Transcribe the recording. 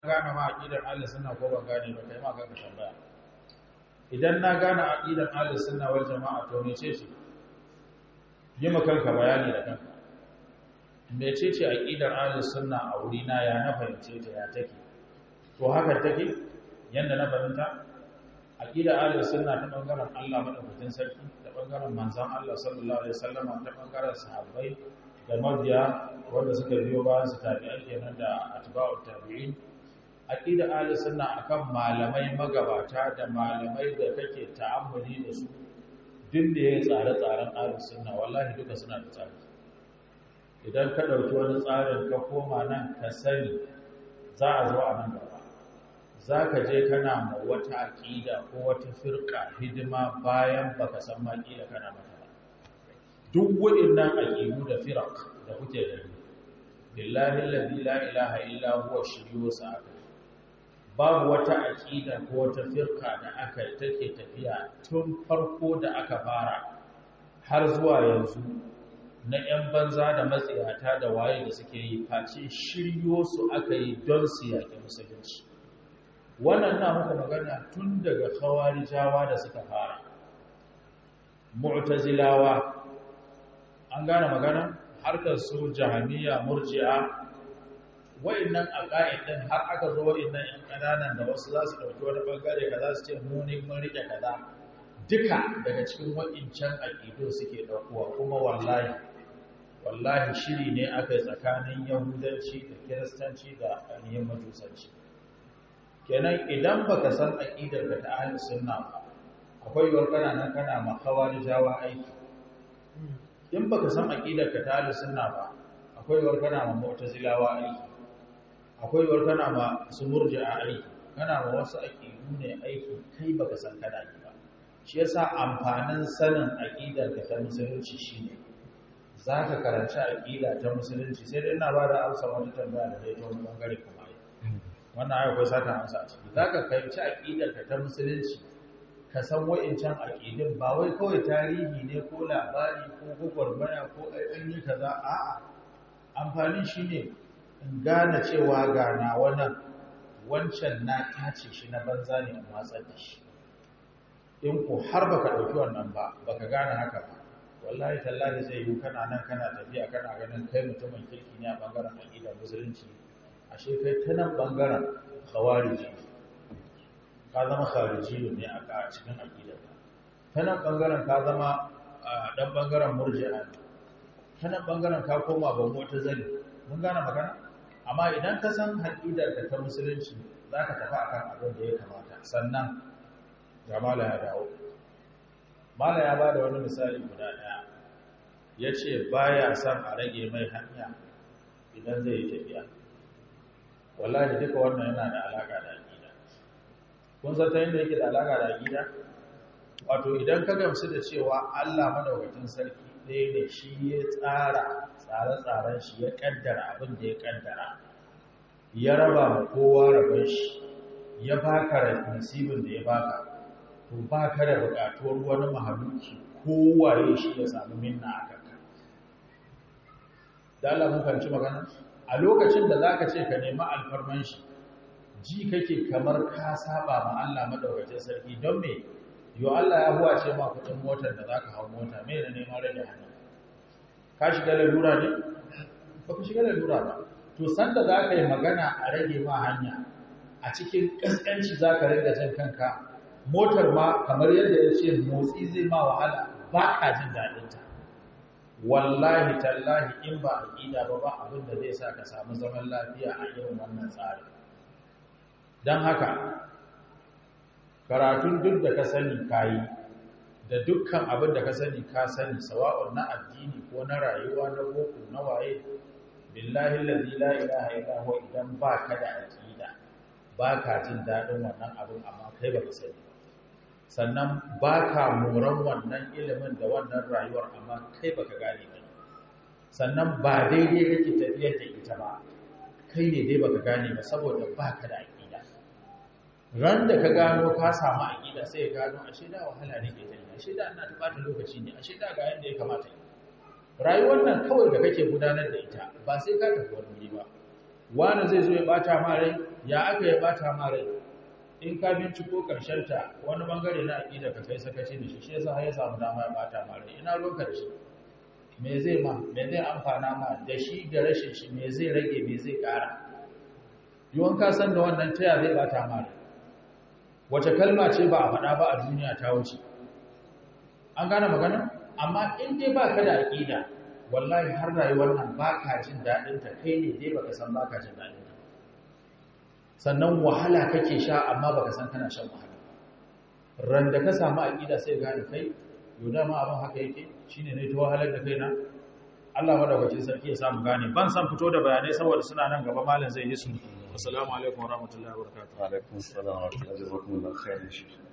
gane ma aqidar ahlus sunna ko ban gane ba kai ma kanka tambaya idan na gane aqidar ahlus sunna wal jama'a to mece ce yi ma kanka bayani da kanka mece ce aqidar ahlus sunna a wuri na ya na fahimce ta ya take to haka take yanda na fahimta aqidar ahlus sunna ta bangaren Allah madaukakin sarki da bangaren manzon Allah sallallahu alaihi wasallam ta bangaren sahabbai da mabiya wanda suka biyo bayan su tabi'ai kenan da atba'ut tabi'in aqida ahlus sunna akan malamai magabata da malamai da kake ta'ammuli da su duk da ya tsare tsaren ahlus sunna wallahi duka suna da tsari idan ka dauki wani tsarin ka koma nan ka sani za a zo a nan gaba za ka je kana ma wata aqida ko wata firqa hidima bayan baka san ma kila kana mata ba duk waɗannan aqidu da firaq da kuke gani billahi alladhi la ilaha illa huwa shiriyo sa'aka babu wata aƙida ko wata firka da aka take tafiya tun farko da aka fara har zuwa yanzu na 'yan banza da matsiyata da waye da suke yi face shiryo su aka yi don su yaƙi musulunci wannan na muka magana tun daga khawarijawa da suka fara mu'tazilawa an gane magana harkar su jahamiya murji'a wa'annan aqaid din har aka zo wa'annan yan kananan da wasu za su dauki wani bangare kaza su ce mu ne mun rike kaza duka daga cikin wa'incan aqido suke daukowa kuma wallahi wallahi shiri ne aka yi tsakanin yahudanci da kiristanci da ainihin majusanci kenan idan baka san aqidar ka ta ahli sunna ba akwai yiwuwar kana nan kana makawar jawa aiki in baka san aqidar ka ta ahli sunna ba akwai yiwuwar kana ma mu'tazilawa aiki akwai yiwuwar kana ma su murji'a aiki kana ma wasu aqidu ne aiki kai baka san kana yi ba shi yasa amfanin sanin aqidar ka ta musulunci shine zaka karanci aqida ta musulunci sai dai ina ba da amsa wata tambaya da dai ta wani bangare kuma yi wannan ayi akwai sata amsa a ciki zaka karanci aqidar ka ta musulunci ka san wa'incan aqidin ba wai kawai tarihi ne ko labari ko gwagwarmaya ko an yi kaza a'a amfanin shine in gane cewa ga na wannan wancan na tace shi na banza ne in watsar da shi in ku har baka dauki wannan ba baka gane haka ba wallahi tallahi zai yi kana nan kana tafiya kana ganin kai mutumin kirki ne a bangaren aqidar musulunci ashe kai ta nan bangaren khawariji ka zama khariji ne a cikin aqidar ta nan bangaren ka zama dan bangaren murji'a ne ta nan bangaren ka koma ban wata zali mun gane magana amma idan ka san haƙidar ka ta musulunci za ka tafi akan abin da ya kamata sannan jamala ya dawo mala ya ba da wani misali guda ɗaya ya ce ba ya son a rage mai hanya idan zai yi tafiya wallahi duka wannan yana da alaƙa da aƙida kun san ta yadda yake da alaƙa da aƙida wato idan ka gamsu da cewa allah madaukakin sarki ɗaya ne shi ya tsara tsare-tsaren shi ya ƙaddara abin da ya ƙaddara ya raba ma kowa rabon shi ya baka nasibin da ya baka to ba ka da buƙatuwar wani mahaluki kowaye shi ya samu minna a kanka da Allah mun fahimci magana a lokacin da zaka ce ka nemi alfarman shi ji kake kamar ka saba ma Allah madaukakin sarki don me yo Allah ya huwace ma kudin motar da zaka hau mota me ne neman rage hanya ka shiga lalura ne ba ka shiga lalura ba to sanda zaka yi magana a rage ma hanya a cikin kaskanci zaka rage jin kanka motar ma kamar yadda ya ce motsi zai ma wahala ba ka jin daɗin ta wallahi tallahi in ba aqida ba ba abin da zai sa ka samu zaman lafiya a irin wannan tsarin dan haka karatun duk da ka sani kayi da dukkan abin da ka sani ka sani sawa'un na addini ko na rayuwa na boko na waye billahi allazi la ilaha illa huwa idan ba ka da aqida ba ka jin dadin wannan abin amma kai ba ka sani sannan ba ka moran wannan ilimin da wannan rayuwar amma kai ba ka gane ba sannan ba daidai kake tafiyar da ita ba kai ne dai baka gane ba saboda ba ka da aqida ran da ka gano ka samu aƙida sai ya gano ashe da wahala ne ke tana ashe da ana tubata lokaci ne ashe da ga yanda ya kamata yi rayuwar nan kawai da kake gudanar da ita ba sai ka tafi wani wuri ba wani zai zo ya bata ma rai ya aka ya bata ma rai in ka binciko ta wani bangare na aƙida ka kai sakaci da shi shi yasa har ya samu dama ya bata ma rai ina ruwanka da shi me zai ma me zai amfana ma da shi da rashin shi me zai rage me zai ƙara yawan ka san da wannan taya zai bata ma rai wace kalma ce ba a faɗa ba a duniya ta wuce an gane magana amma in dai ba ka da aƙida wallahi har rayuwar nan ba ka jin daɗinta kai ne dai baka san ba ka jin daɗinta sannan wahala kake sha amma baka san kana shan wahala ran da ka samu aƙida sai gane kai yau dama abin haka yake shine ne ta wahalar da kaina Allah madaukakin sarki ya samu gane ban san fito da bayanai saboda suna nan gaba malam zai yi su assalamu alaikum warahmatullahi wabarakatuh alaikum assalam wa rahmatullahi wa barakatuh